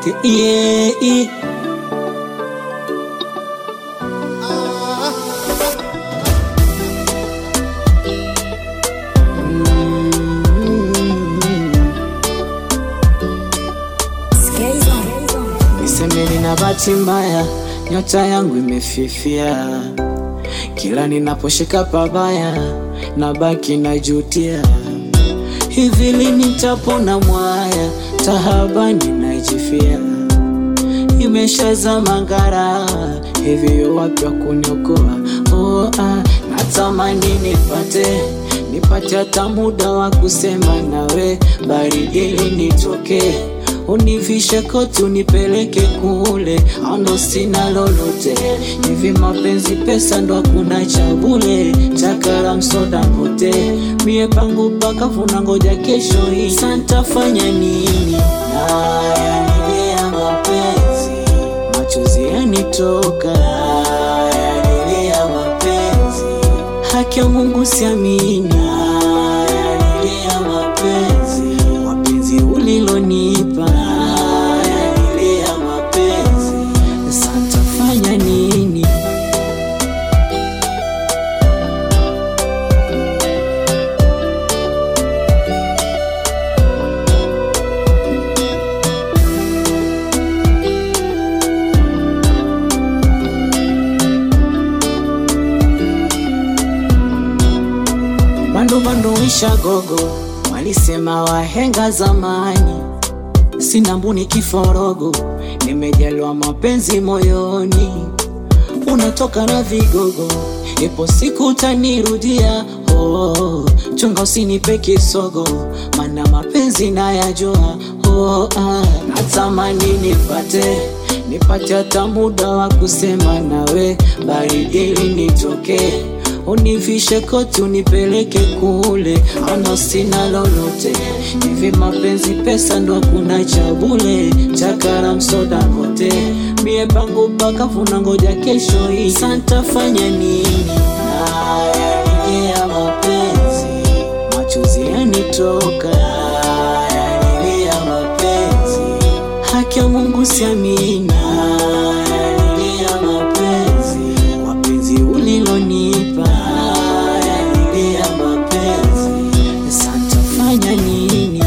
yeah. Niseme nina bahati mbaya, nyota yangu imefifia. Kila ninaposhika pabaya, nabaki najutia. Hivi lini nitapona mwaya, tahabani najifia. Imeshazama ngara, hivi wapi wa kuniokoa? Oh, ah, natamani nipate nipate hata muda wa kusema nawe, baridi linitoke univishe koti unipeleke kule, ano sina lolote. Hivi mapenzi pesa ndo hakuna cha bule, chakara msoda mpote, mie pangu pakafuna, ngoja kesho hii santafanya nini? Nayalilia mapenzi, machozi yanitoka, nayalilia mapenzi, haki ya Mungu siamini, nayalilia mapenzi, wapenzi ulilonipa, nayalilia mapenzi, santafanya nini? Bando bando wisha gogo, walisema wahenga zamani. Sina mbuni kiforogo, nimejaliwa mapenzi moyoni. Unatoka na vigogo, ipo siku utanirudia. Oh, chunga usinipe kisogo, mana mapenzi nayajua. Oh, ah, natamani nipate nipate hata muda wa kusema nawe, baridi linitoke univishe koti unipeleke kule, ana sina lolote. Hivi mapenzi pesa ndo hakuna cha bule, chakara msoda kote, mie pangu pakafuna, ngoja kesho hii santafanya nini? Nayalilia mapenzi, machozi yanitoka, nayalilia mapenzi, haki ya Mungu siamini, nayalilia mapenzi, wapenzi ulilonipa, nayalilia mapenzi, santafanya nini?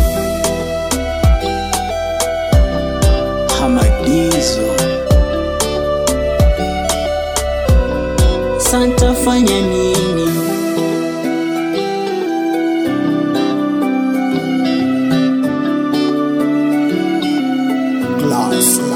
Hamadizo, santafanya nini? Glass